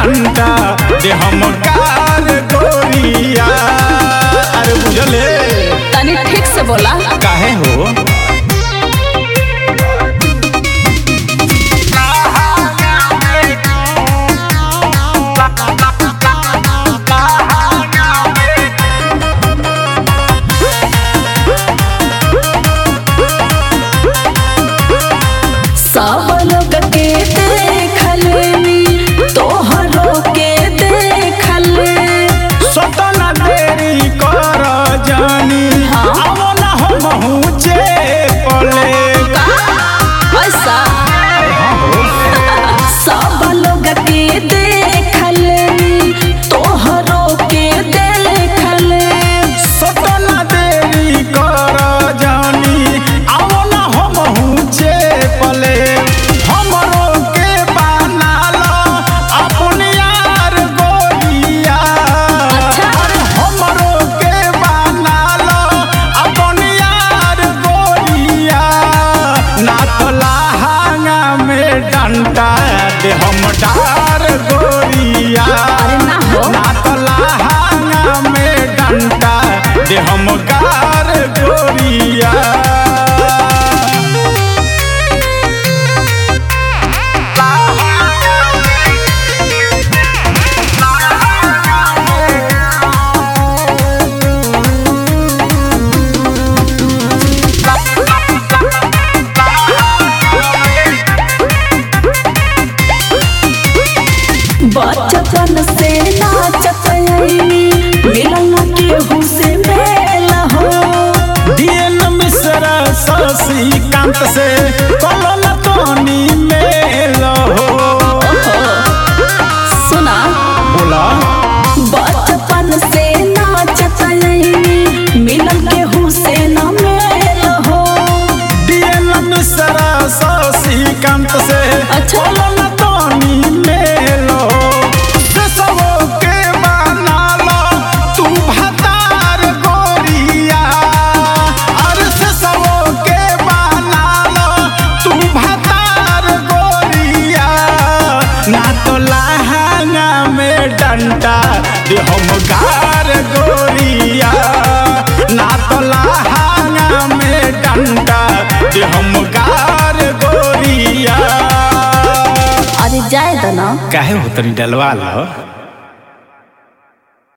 डंडा दे हम कार गोरिया अरे बुझले तनी ठीक से बोला काहे हो सब लोग के देखल तोहरो के देखल सतना देरी कर जानी हाँ। आवो ना हम हुचे पले ऐसा सब लोग के देखल तोहरो के देखल सतना देरी कर जानी आवो ना हम हुचे पले हमरो के बना लो अपन यार गोरिया अच्छा। अरे हमरो के बना लो अपन यार गोरिया ना तो लहंगा में डंडा दे हम डार गोरिया अरे ना हो। ना तो लहंगा में डंडा दे हम गार गोरिया बचपन से नाचत आईनी मिलन केहू से मेल हो डीएन मिश्रा शशि कांत से कलल तोनी मेल हो सुना बोला बचपन से नाचत आईनी मिलन केहू से न मेल हो डीएन मिश्रा शशि कांत से अच्छा। कलल तोनी मेल हो देशवो के बना लो तू भतार गोरिया अरे देशवो के बना लो तू भतार गोरिया ना तो लहंगा में डंडा दे हम गार गोरिया ना तो लहंगा में डंडा दे हम गार गोरिया अरे जाए दो ना काहे हो तनी डलवा लो